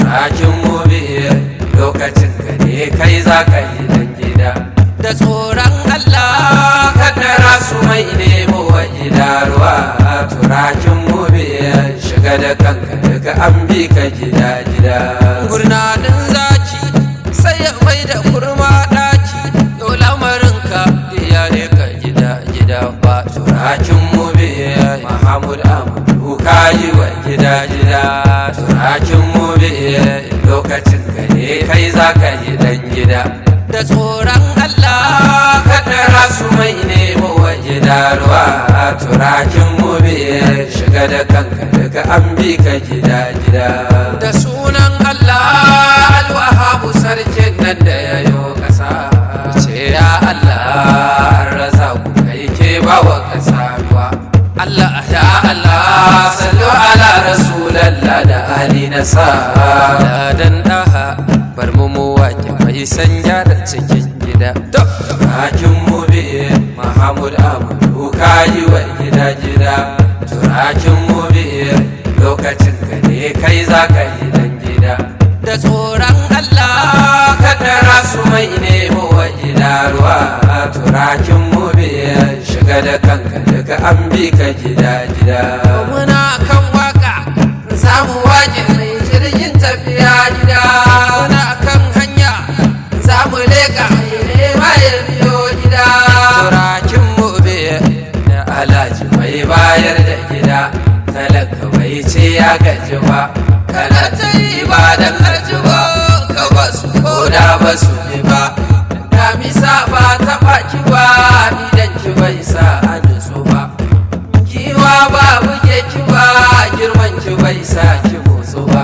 turakin mobe lokacin ka ne kai za ka yi dan gida da tsoron Allah kaddara su mai nemo wa gida ruwa turakin mobe shiga da kanka daga an bi ka gida gida gurnanin zaki sai ya mai da kurma daki yau lamarinka ya ne ka gida gida ba turakin mobe Mahamud Amadu ka yi wa gida gida turakin mobe lokacin ka ne kai za ka yi dan gida da tsoron Allah kaddara su mai nemo wa gida ruwa turakin mobe shiga da kanka daga an bi ka gida gida da sunan Allah alwahabu sarkin nan da ya yi ƙasa ce ya Allah an rasa ku kai ke ba wa ƙasa ruwa Allah ya Allah sallu ala rasulallah da ali na sa dan daha bar mu mu wake mai sanya da cikin gida to turakin mu bi Muhammad Amadu kayi wa gida gida turakin mu bi lokacin ka ne kai za ka yi dan gida da tsoron Allah kaddara su mai nemo wa gida ruwa turakin mu bi shiga da kanka daga an bi ka gida gida muna kan waka za mu waje mai jirgin tafiya gida muna kan hanya za mu leka nema ya biyo gida turakin mu bi da alhaji mai bayar da gida talaka bai ce ya gaji ba kana ta yi ba da arjiba ka basu ko da basu bi ba damisa ba ta baki ba idan ki bai sa a nutsu ba kiwa ba buge ki ba girman ki bai sa ki motsu ba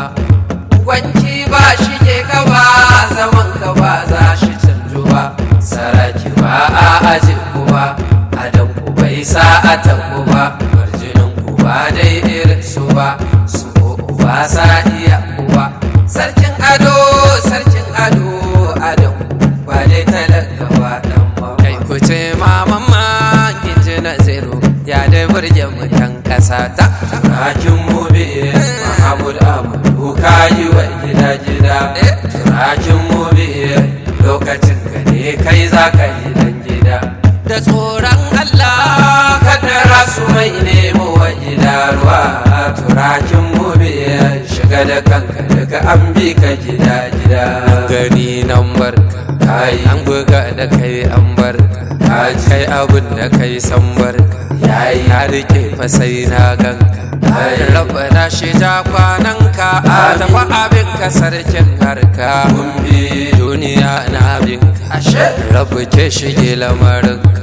gwanki ba shige ka ba zaman ka ba za shi canju ba saraki ba a aji ku ba adam ku bai sa a tabu ba barjinin ku ba dai irin su ba su ba sa iya ku ba sarkin ado sarkin ado adam ba dai talaka ba dan ba kai ku ce maman ma inji na zero ya dai burge mutan kasa ta turakin mu bi mahamud amadu kayi wa gida gida turakin mu bi lokacin ka ne kai za ka yi dan gida da tsoron Allah kaddara su mai nemo wa gida ruwa turakin mu bi shiga da kanka daga an bi ka gida gida gani nan barka kai an buga da kai an barka ka kai abin da kai san barka yayi na rike fa sai na ganka rabbana shi ja kwananka a tafi abin ka sarkin harka duniya na abinka ashe rabu ke shige lamarinka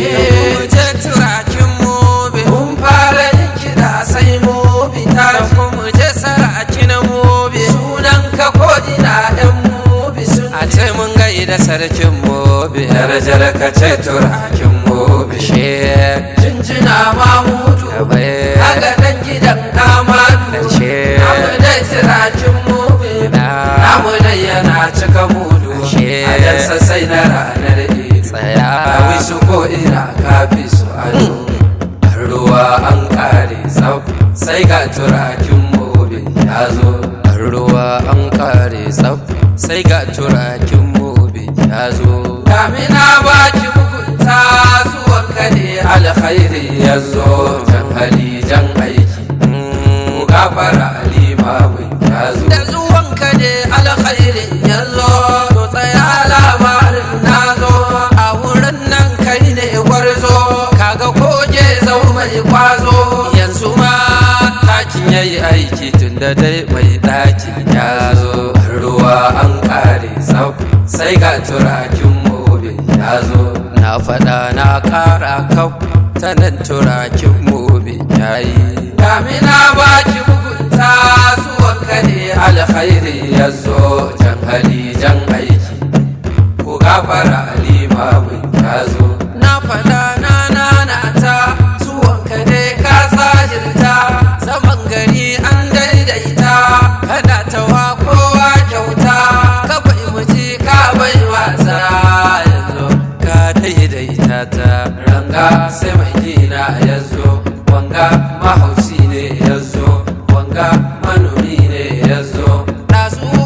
je turakin mobe mun fara yin kiɗa sai mobe ta mu je saraki na mobe sunan ka ko ina ɗan mobe sun a ce mun gaida sarkin mobe darajar ka ce turakin mobe she jinjina mamudu kaga dan gidan amadu namu dai turakin mobe namu dai yana cika mudu a yansa sai na ranar tsaya kawai su ko ina kafi su ado an ruwa an kare tsaf sai ga turakin mobe ya zo an ruwa an kare tsaf sai ga turakin mobe ya zo damina baki mugunta zuwan ka ne alkhairi ya zo jan hali jan aiki ku gafara limamin ya zo da zuwan ka ne alkhairi ya zo to tsaya labarin na zo a wurin nan kai ne gwarzo kaga koje zau mai kwazo yanzu ma takin yayi aiki tun da dai mai ɗakin ya zo ruwa an kare tsaf sai ga turakin mobe ya zo na faɗa na ƙara kau ta nan turakin mobe ya yi damina baki mugunta zuwan ka ne alkhairi ya zo jan hali jan aiki ku gafara limamin ya zo na faɗa na nana ta zuwan ka ne ka tsajirta zaman gari an daidaita kana tawa kowa kyauta ka bai muji ka bai wasa yanzu ka daidaita ta ranga sai mai gina ya zo wanga mahaushi ne ya zo wanga manomi ne ya zo ɗazu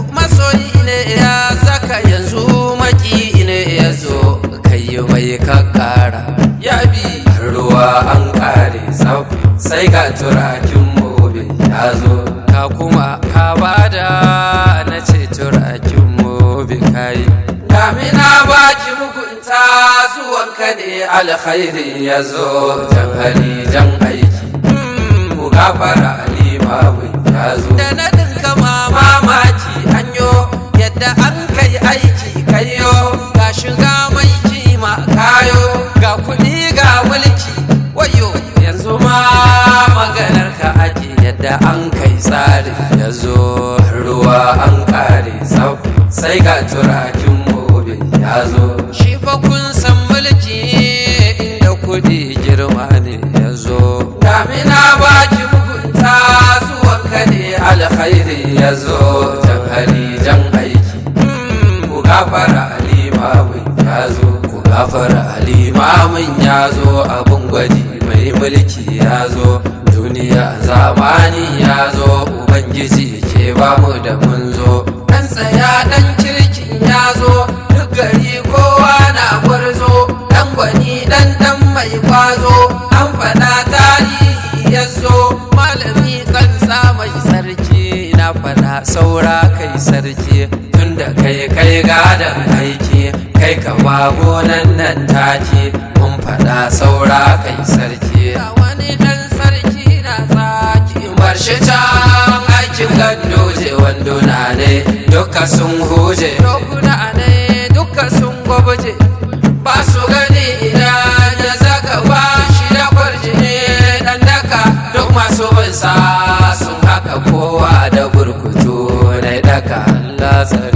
sai ga turakin mobin ya zo ka kuma ka bada na ce turakin mobin kayi damina baki mugunta zuwanka ne alkhairi ya zo jan hali jan aiki ku gafara limabin ya zo da na dinka mamaki anyo yadda an kai aiki kayo ga shiga mai kima kayo ga kuɗi ga mulki wayo yanzu ma maganar ka ake yadda an kai tsari ya zo ruwa an kare sau sai ga turakin mobin ya zo shi fa kun san mulki inda kuɗi girma ne ya zo damina baki mugunta zuwanka ne alkhairi ya zo jan hali jan aiki ku gafara limamin ya zo ku gafara limamin ya zo abin gwaji mai mulki ya zo duniya zamani ya zo ubangiji ke bamu da mun zo dan tsaya dan kirkin ya zo duk gari kowa na gwarzo dan gwani dan dan mai kwazo an faɗa tarihi ya zo malami kansa mai sarki na faɗa saura kai sarki tunda kai kai gadon aiki kai ka gonan nan take mun faɗa saura kai sarki wani dan sarki na tsaki bar shi can aikin gandoje wanduna ne duka sun huje dokuna ne duka sun gwabje ba su gani idan ya zaka ba shi da kwarjini dan daka duk masu bin sa sun haka kowa da burkutu na daka Allah tsare